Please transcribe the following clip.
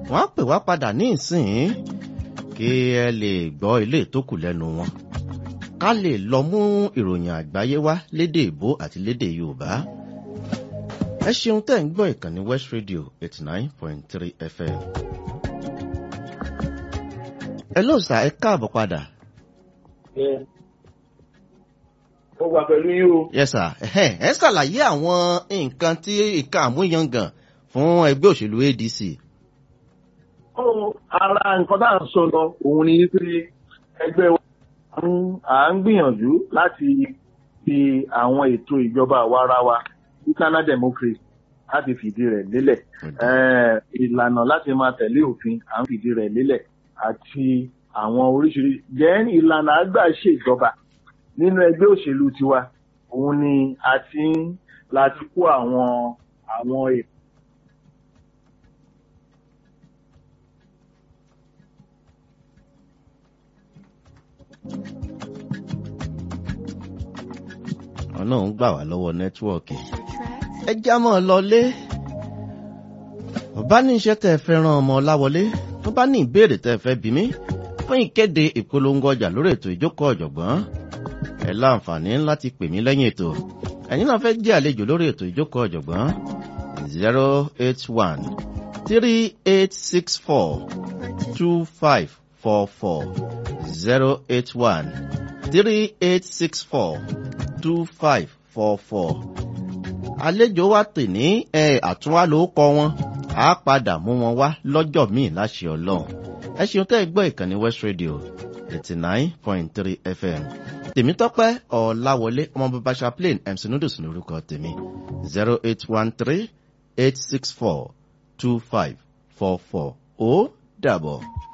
wọ́n á pè wá padà ní ìsìn kí ẹ lè gbọ́ ilé tó kù lẹ́nu wọn ká lè lọ mú ìròyìn àgbáyé wá lédè ìbò àti lédè yorùbá ẹ ṣeun tẹ́ ń gbọ́ ìkànnì west radio eighty nine point three fm ẹ ló sà ẹ káàbọ̀ padà. ó wà pẹ̀lú yín o. yes sir ẹ ẹ ṣàlàyé àwọn nǹkan tí ìka àmúyangàn fún ẹgbẹ́ òṣèlú adc. ó ara nǹkan tá à ń sọ lọ òun ni pé ẹgbẹ́ wa à ń gbìyànjú láti fi àwọn ètò ìjọba àwarawa internal democracy láti fìdí rẹ̀ lélẹ̀ ìlànà láti máa tẹ̀lé òfin à ń fìdí rẹ̀ lélẹ̀ àti àwọn oríṣiríṣi jẹ́ ìlànà àgbà ṣèjọba nínú ẹgbẹ́ òṣèlú tiwa òun ni a ti ń láti kó àwọn àwọn ètò. ọ̀nà ń gbà wá lọ́wọ́ nẹ́tíwọ̀kì ẹ já mọ́ ọ lọlé ọba ní iṣẹ́ tẹ́ ẹ fẹ́ ràn ọmọ láwọlé tó bá ní ìbéèrè tẹ́ ẹ fẹ́ bí mi fún ìkéde ìpolongo ọjà lórí ètò ìjókòó ọ̀jọ̀gbọ́n ẹ láǹfààní láti pè mí lẹ́yìn ètò ẹ̀yin náà fẹ́ jẹ́ àlejò lórí ètò ìjókòó ọ̀jọ̀gbọ́n zero eight one three eight six four two five four four zero eight one three eight six four two five four four àlejò wa tè ní ẹ àtúnwá ló kọ wọn á padà mú wọn wá lọ́jọ́ míì láṣẹ ọlọ́run ẹ ṣeun tẹ́ ẹ gbọ́ ìkànnì west radio eighty nine point three fm tèmítọ́pẹ́ ọ̀làwọlé ọmọ bàbá chaplain mc noodles ní orúkọ tèmi zero eight one three eight six four two five four four ó dàbọ̀.